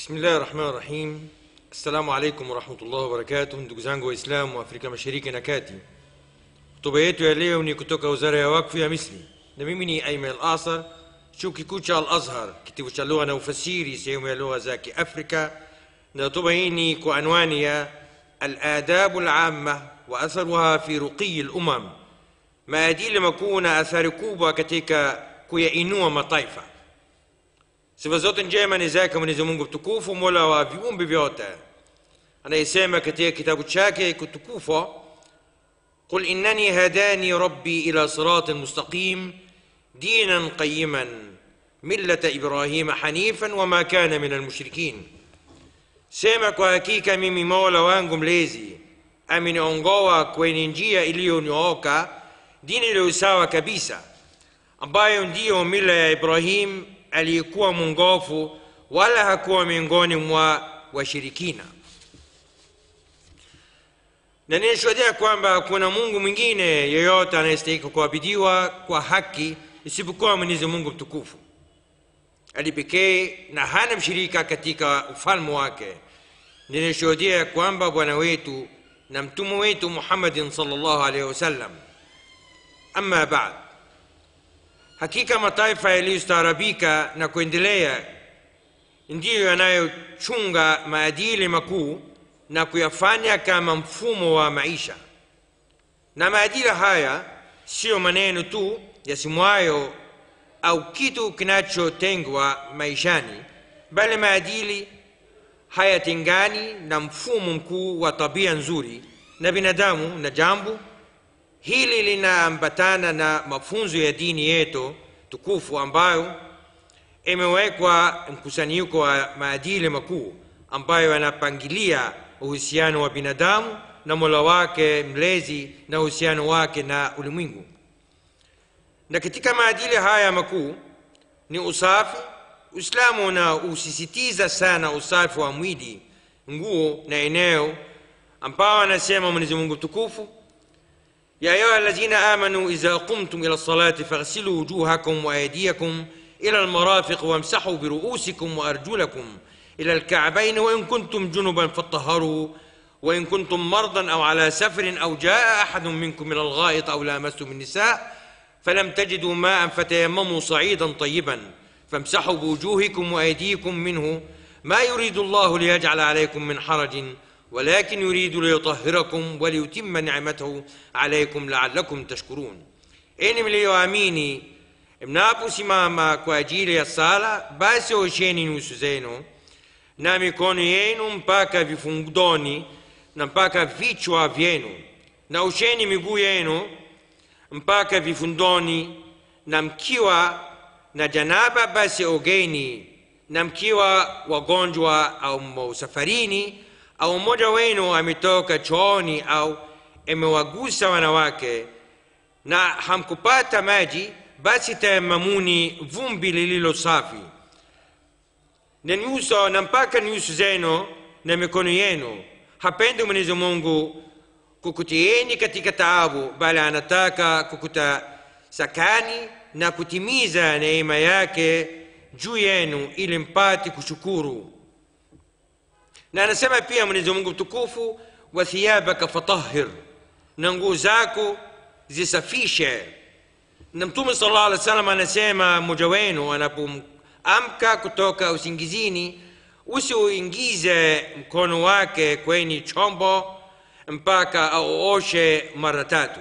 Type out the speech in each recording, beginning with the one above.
Bismillah rahman rahim. Assalamu alaikum warahmatullahi wabarakatuh, ndugu zangu Waislamu wa Afrika Mashariki na Kati. Hotuba yetu ya leo ni kutoka Wizara ya Wakfu ya Misri, na mimi ni Aiman Al-Asar, chuo kikuu cha Al-Azhar, kitivo cha lugha na ufasiri, sehemu ya lugha za Kiafrika, na hotuba hii ni kwa anwani ya Al-Adabu Al-Amma wa atharuha fi ruqiyi al-umam, maadili makuu na athari kubwa katika kuyainua mataifa. Sifa zote njema ni zake Mwenyezi Mungu mtukufu, mola wa viumbe vyote, anayesema katika kitabu chake kitukufu, qul innani hadani rabbi ila siratin mustaqim dinan qayiman millata ibrahima hanifan wama kana min almushrikin, sema kwa hakika mimi mola wangu mlezi ameniongoa kwenye njia iliyonyooka, dini iliyo sawa kabisa, ambayo ndiyo mila ya Ibrahim aliyekuwa mwongofu wala hakuwa miongoni mwa washirikina na ninashuhudia kwamba hakuna mungu mwingine yeyote anayestahiki kuabidiwa kwa haki isipokuwa mwenyezi mungu mtukufu ali pekee na hana mshirika katika ufalme wake ninashuhudia kwamba bwana wetu na mtume wetu muhammadin salllahu alaihi wasallam ama baad hakika mataifa yaliyostaarabika na kuendelea ndiyo yanayochunga maadili makuu na kuyafanya kama mfumo wa maisha na maadili haya siyo maneno tu yasimwayo au kitu kinachotengwa maishani bali maadili hayatengani na mfumo mkuu wa tabia nzuri na binadamu na jambo hili linaambatana na mafunzo ya dini yetu tukufu ambayo imewekwa mkusanyiko wa maadili makuu ambayo yanapangilia uhusiano wa binadamu na mola wake mlezi na uhusiano wake na ulimwengu na katika maadili haya makuu ni usafi uislamu unausisitiza sana usafi wa mwili nguo na eneo ambao anasema mwenyezi mungu mtukufu يا أيها الذين آمنوا إذا قمتم إلى الصلاة فاغسلوا وجوهكم وأيديكم إلى المرافق وامسحوا برؤوسكم وأرجلكم إلى الكعبين وإن كنتم جنبا فطهروا وإن كنتم مرضى أو على سفر أو جاء أحد منكم من الغائط أو لامستم النساء فلم تجدوا ماء فتيمموا صعيدا طيبا فامسحوا بوجوهكم وأيديكم منه ما يريد الله ليجعل عليكم من حرج ولكن يريد ليطهركم وليتم نعمته عليكم لعلكم tashkurun enyi mliyoamini mnaposimama kwa ajili ya sala basi osheni nyuso zenu na mikono yenu mpaka vifundoni na mpaka vichwa vyenu na osheni miguu yenu mpaka vifundoni na mkiwa na janaba basi ogeni na mkiwa wagonjwa au safarini au mmoja wenu ametoka chooni au amewagusa wanawake na hamkupata maji basi tayamamuni vumbi lililo safi na nyuso na mpaka nyuso zenu na mikono yenu hapendi mwenyezi mungu kukutieni katika taabu bali anataka kukutasakani na kutimiza neema yake juu yenu ili mpate kushukuru na anasema pia mwenyezi mungu mtukufu wa thiyabaka fatahir na nguo zako zisafishe na mtume sala llah alih wa sallam anasema mmoja wenu anapoamka kutoka usingizini usiuingize mkono wake kwenye chombo mpaka auoshe mara tatu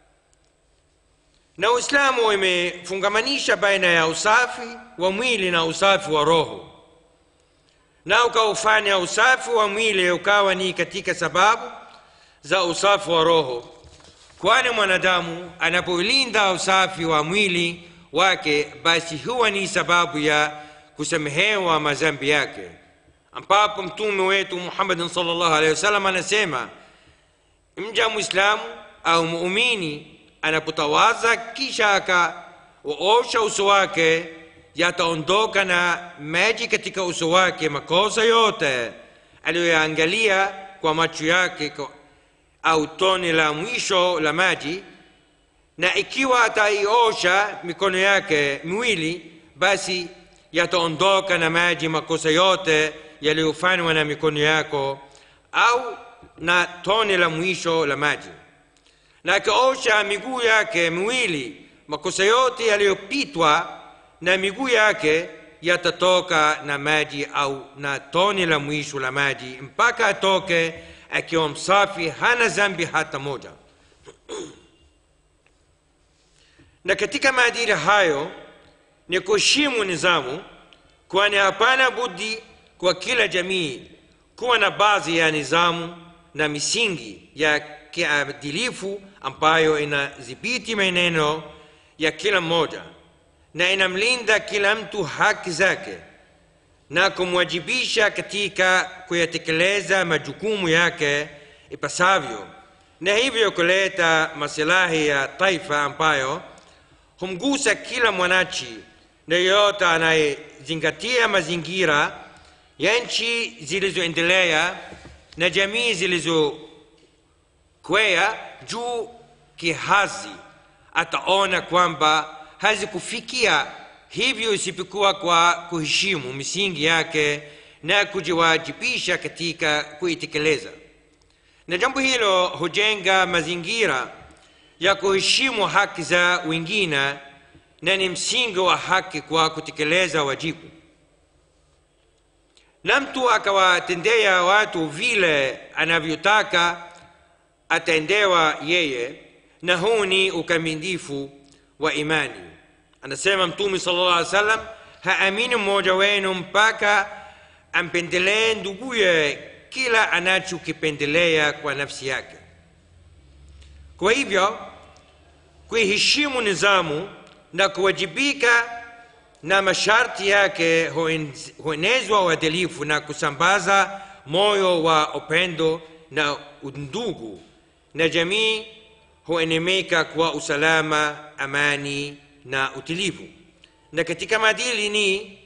na uislamu imefungamanisha baina ya usafi wa mwili na usafi wa roho na ukaufanya usafi wa mwili ukawa ni katika sababu za usafi wa roho kwani mwanadamu anapolinda usafi wa mwili wake basi huwa ni sababu ya kusamehewa madhambi yake ambapo mtume wetu muhammadin salllahu alehi wasallam anasema mja mwislamu au muumini anapotawaza kisha akaosha uso wake yataondoka na maji katika uso wake makosa yote aliyoyaangalia kwa macho yake au tone la mwisho la maji na ikiwa ataiosha mikono yake miwili basi yataondoka na maji makosa yote yaliyofanywa na mikono yako au na tone la mwisho la maji na akaosha miguu yake miwili makosa yote yaliyopitwa na miguu yake yatatoka na maji au na tone la mwisho la maji mpaka atoke akiwa msafi hana zambi hata moja na katika maadili hayo ni kuheshimu nizamu kwani hapana budi kwa kila jamii kuwa na baadhi ya nizamu na misingi ya kiadilifu ambayo inadhibiti maneno ya kila mmoja na inamlinda kila mtu haki zake na kumwajibisha katika kuyatekeleza majukumu yake ipasavyo na hivyo kuleta masilahi ya taifa ambayo humgusa kila mwanachi na yeyote anayezingatia mazingira ya nchi zilizoendelea na jamii zilizokwea juu kihazi ataona kwamba hazikufikia hivyo isipokuwa kwa kuheshimu misingi yake na kujiwajibisha katika kuitekeleza na jambo hilo hujenga mazingira ya kuheshimu haki za wengine na ni msingi wa haki kwa kutekeleza wajibu na mtu akawatendea watu vile anavyotaka atendewa yeye na huu ni ukamilifu wa imani anasema mtume sala llah alih salam haamini mmoja wenu mpaka ampendelee nduguye kila anachokipendelea kwa nafsi yake kwa hivyo kuiheshimu nizamu na kuwajibika na masharti yake huenezwa uadilifu na kusambaza moyo wa upendo na undugu na jamii huenemeka kwa usalama amani na utulivu na katika maadili ni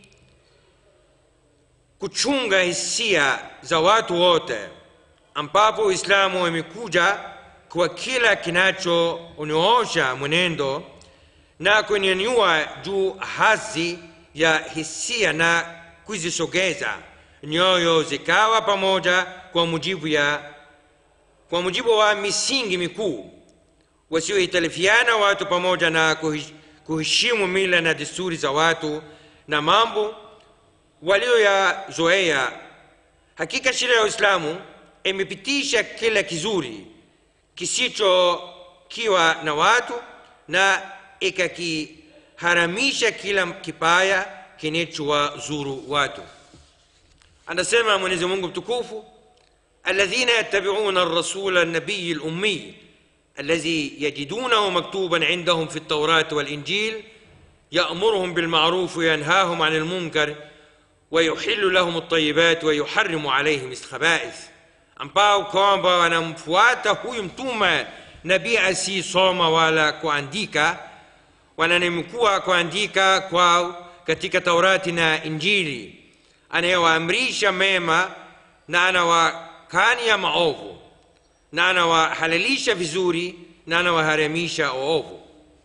kuchunga hisia za watu wote ambapo uislamu imekuja kwa kila kinachoonyoosha mwenendo na kunyanyua juu hadhi ya hisia na kuzisogeza nyoyo zikawa pamoja kwa mujibu ya kwa mujibu wa misingi mikuu wasiohitalifiana watu pamoja na kuheshimu mila na desturi za watu na mambo walioyazoea hakika sheria ya uislamu imepitisha kila kizuri kisichokiwa na watu na ikakiharamisha kila kibaya kinachowazuru watu anasema mwenyezi mungu mtukufu الذين يتبعون الرسول النبي الأمي الذي يجدونه مكتوبا عندهم في التوراة والإنجيل يأمرهم بالمعروف وينهاهم عن المنكر ويحل لهم الطيبات ويحرم عليهم الخبائث ambao kwamba wanamfuata huyu mtume nabii asiyesoma wala kuandika wananimkuwa kuandika kwao katika taurati na injili anayewaamrisha mema na anawakania maovu na anawahalalisha vizuri na anawaharamisha ovu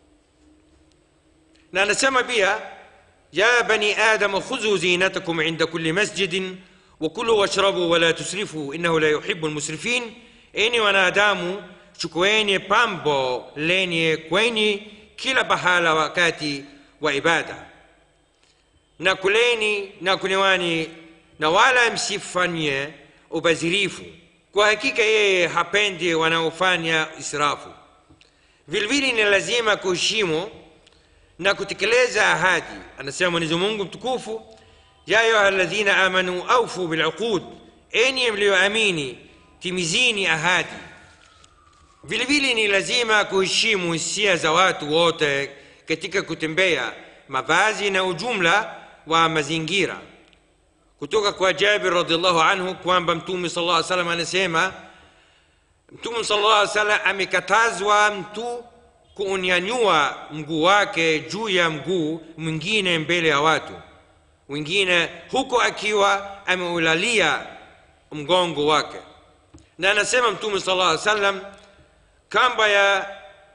na anasema pia ya bani adama khudhu zinatakum inda kulli masjidin wakulu washrabu wala tusrifu innahu la yuhibu lmusrifin enyi wanadamu chukueni pambo lenye kwenye kila pahala wakati wa ibada na kuleni na kunewani na wala msifanye ubazirifu kwa hakika yeye hapendi wanaofanya israfu vilevile ni lazima kuheshimu na kutekeleza ahadi anasema mwenyezi mungu mtukufu ya ayuha ladhina amanu aufu biluqud enyi mliyoamini timizini ahadi vilevile ni lazima kuheshimu hisia za watu wote katika kutembea mavazi na ujumla wa mazingira kutoka kwa jabir radiallahu anhu kwamba mtume sal lla salam anasema mtume sal lla salam amekatazwa mtu kuunyanyua mguu wake juu ya mguu mwingine mbele ya watu wengine huko akiwa ameulalia mgongo wake na anasema mtume sal lla salam kamba ya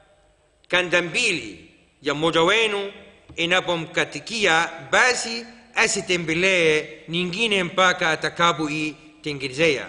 kanda mbili ya mmoja wenu inapomkatikia basi asitembelee nyingine mpaka atakapoitengenezea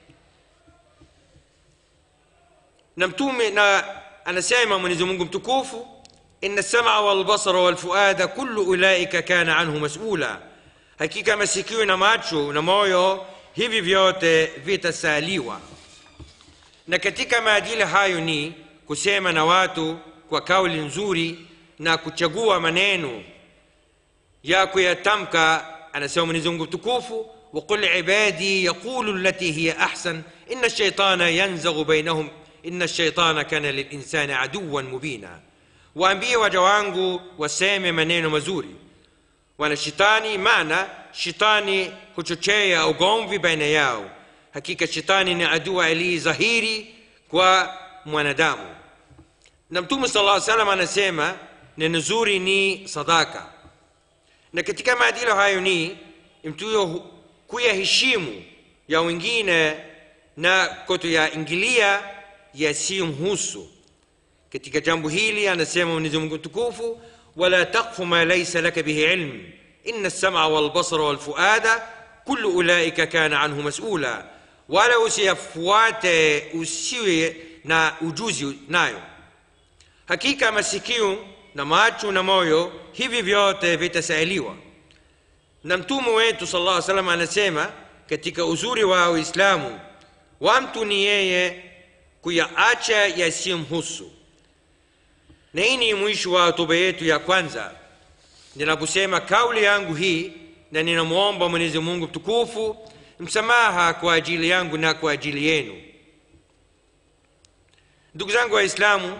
na mtume na anasema mwenyezi mungu mtukufu ina lsama walbasara walfuada kullu ulaika kana anhu masula hakika masikio na macho na moyo hivi vyote vitasaliwa na katika maadili hayo ni kusema na watu kwa kauli nzuri na kuchagua maneno ya kuyatamka anasema mwenyezi mungu mtukufu وقل عبادي يقول التي هي أحسن إن الشيطان ينزغ بينهم إن الشيطان كان للإنسان عدوا مبينا waambie waja wangu waseme maneno mazuri wana shetani maana shetani huchochea ugomvi baina yao hakika shetani ni adui aliye dhahiri kwa mwanadamu na mtume sala llaw salam anasema neno zuri ni sadaka na katika maadili hayo ni mtu kuyaheshimu ya wengine na kutoyaingilia yasiyomhusu katika jambo hili anasema mwenyezi mungu mtukufu wala takfu ma laisa laka bihi ilm ina lsama walbasara walfuada kullu ulaika kana anhu masula wala usiyafuate usiwe na ujuzi nayo hakika masikio na macho na moyo hivi vyote vitasailiwa na mtume wetu sal llah salam anasema katika uzuri wa uislamu wa mtu ni yeye kuyaacha yasiyomhusu na hii ni mwisho wa hotuba yetu ya kwanza ninaposema kauli yangu hii na ninamwomba mwenyezi mungu mtukufu msamaha kwa ajili yangu na kwa ajili yenu ndugu zangu waislamu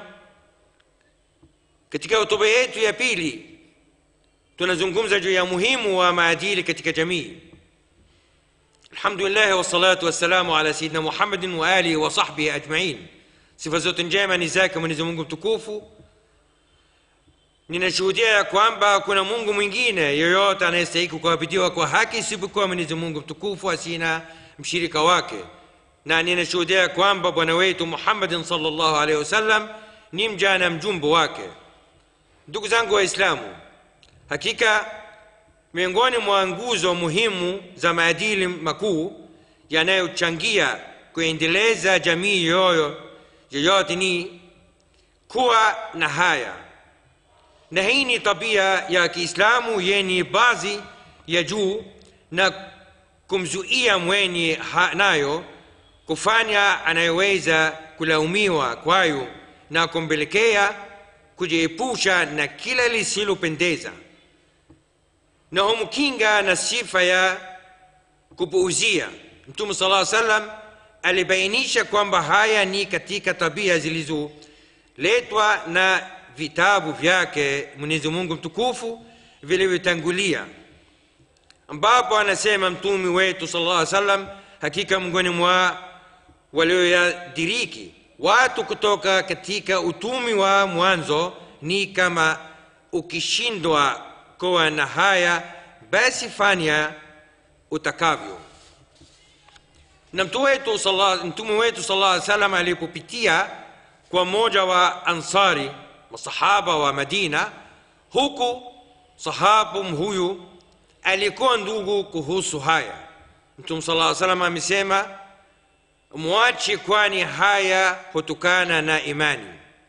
katika hotuba yetu ya pili tunazungumza juu ya muhimu wa maadili katika jamii alhamdulillahi wassalatu wassalamu ala sayidina muhammadin wa alihi wa sahbihi ajmain sifa zote njema ni zake mwenyezi mungu mtukufu ninashuhudia ya kwamba kuna mungu mwingine yoyote anayestahiki kuabudiwa kwa haki isipokuwa mwenyezi mungu mtukufu asina mshirika wake na ninashuhudia ya kwamba bwana wetu muhammadin salllahu alaihi wasallam ni mja na mjumbe wake ndugu zangu waislamu hakika miongoni mwa nguzo muhimu za maadili makuu yanayochangia kuendeleza jamii yoyo yoyote ni kuwa na haya na hii ni tabia ya kiislamu yenye baadhi ya juu na kumzuia mwenye nayo kufanya anayeweza kulaumiwa kwayo na kumpelekea kujiepusha na kila lisilopendeza na humkinga na sifa ya kupuuzia mtume sala salam alibainisha kwamba haya ni katika tabia zilizoletwa na vitabu vyake mwenyezi mungu mtukufu vilivyotangulia ambapo anasema mtume wetu sala llah salam hakika mngoni mwa walioyadiriki watu kutoka katika utumi wa mwanzo ni kama ukishindwa kuwa na haya basi fanya utakavyo na mtume wetu mtume wetu sala llah salam alipopitia kwa mmoja wa ansari masahaba wa madina huku sahabu huyu alikuwa ndugu kuhusu haya mtume sala salam amesema mwache kwani haya hutokana na imani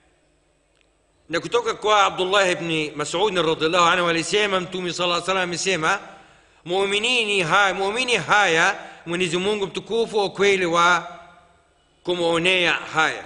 na kutoka kwa abdullah bni masudin radiallahu anhu alisema mtume sala salam amesema muminini haya muumini haya mwenyezi mungu mtukufu ukweli wa kumwonea haya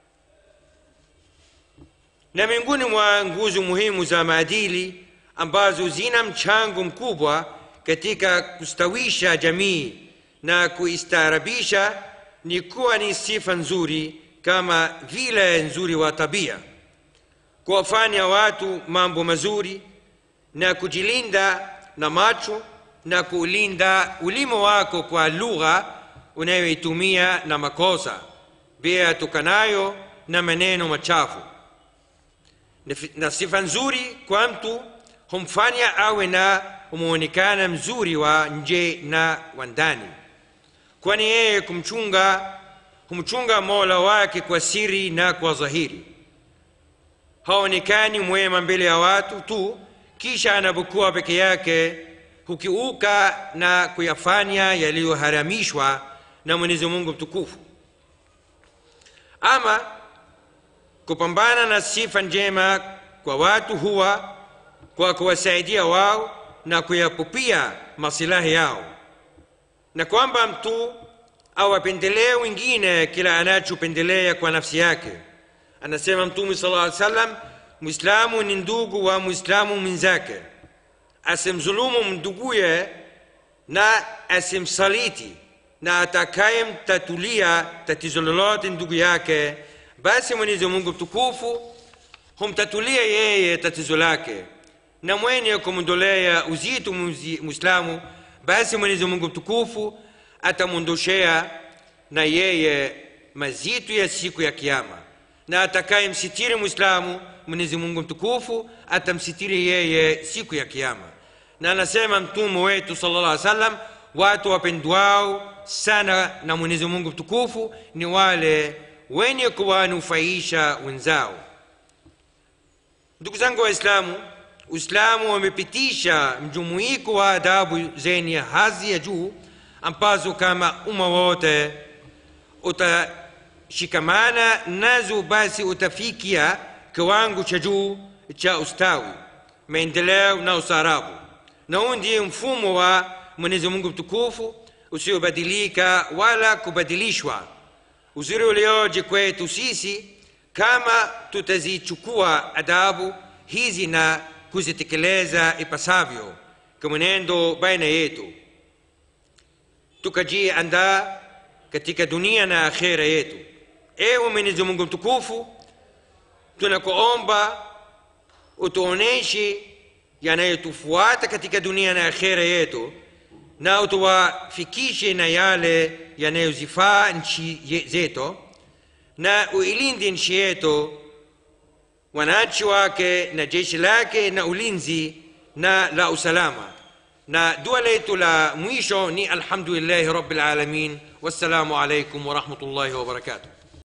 na miongoni mwa nguzo muhimu za maadili ambazo zina mchango mkubwa katika kustawisha jamii na kuistaarabisha ni kuwa ni sifa nzuri kama vile nzuri wa tabia kuwafanya watu mambo mazuri na kujilinda na macho na kuulinda ulimo wako kwa lugha unayoitumia na makosa pia tokanayo na maneno machafu na sifa nzuri kwa mtu humfanya awe na muonekana mzuri wa nje na wa ndani kwani yeye kumchunga humchunga mola wake kwa siri na kwa dhahiri haonekani mwema mbele ya watu tu kisha anapokuwa peke yake hukiuka na kuyafanya yaliyoharamishwa na mwenyezi mungu mtukufu ama kupambana na sifa njema kwa watu huwa kwa kuwasaidia wao na kuyapupia masilahi yao na kwamba mtu awapendelee wengine kila anachopendelea kwa nafsi yake anasema mtume sala aa salam mwislamu ni ndugu wa mwislamu mwenzake asimdhulumu nduguye na asimsaliti na atakayemtatulia tatizo lolote ndugu yake basi mwenyezi mungu mtukufu humtatulia yeye tatizo lake na mwenye kumondolea uzito mwislamu basi mwenyezi mungu mtukufu atamwondoshea na yeye mazito ya siku ya kiama na atakayemsitiri mwislamu mwenyezi mungu mtukufu atamsitiri yeye siku ya kiama na anasema mtume wetu sala llah salam watu wapendwao sana na mwenyezi mungu mtukufu ni wale wenye kuwanufaisha wenzao ndugu zangu waislamu uislamu wamepitisha mjumuiko wa adabu zenye hadhi ya juu ambazo kama umma wote utashikamana nazo basi utafikia kiwango cha juu cha ustawi maendeleo na ustaarabu na huu ndiye mfumo wa mwenyezi mungu mtukufu usiobadilika wala kubadilishwa uzuri ulioje kwetu sisi kama tutazichukua adabu hizi na kuzitekeleza ipasavyo kwa mwenendo baina yetu tukajiandaa katika dunia na akhera yetu ewe mwenyezi mungu mtukufu tunakuomba utuoneshe yanayotufuata katika dunia na akhera yetu na utuwafikishe na yale yanayozifaa nchi zetu na uilinde nchi yetu wananchi wake na jeshi lake na ulinzi na la usalama na dua letu la mwisho ni alhamdulillahi rabbil alamin wassalamu alaikum warahmatullahi wabarakatuh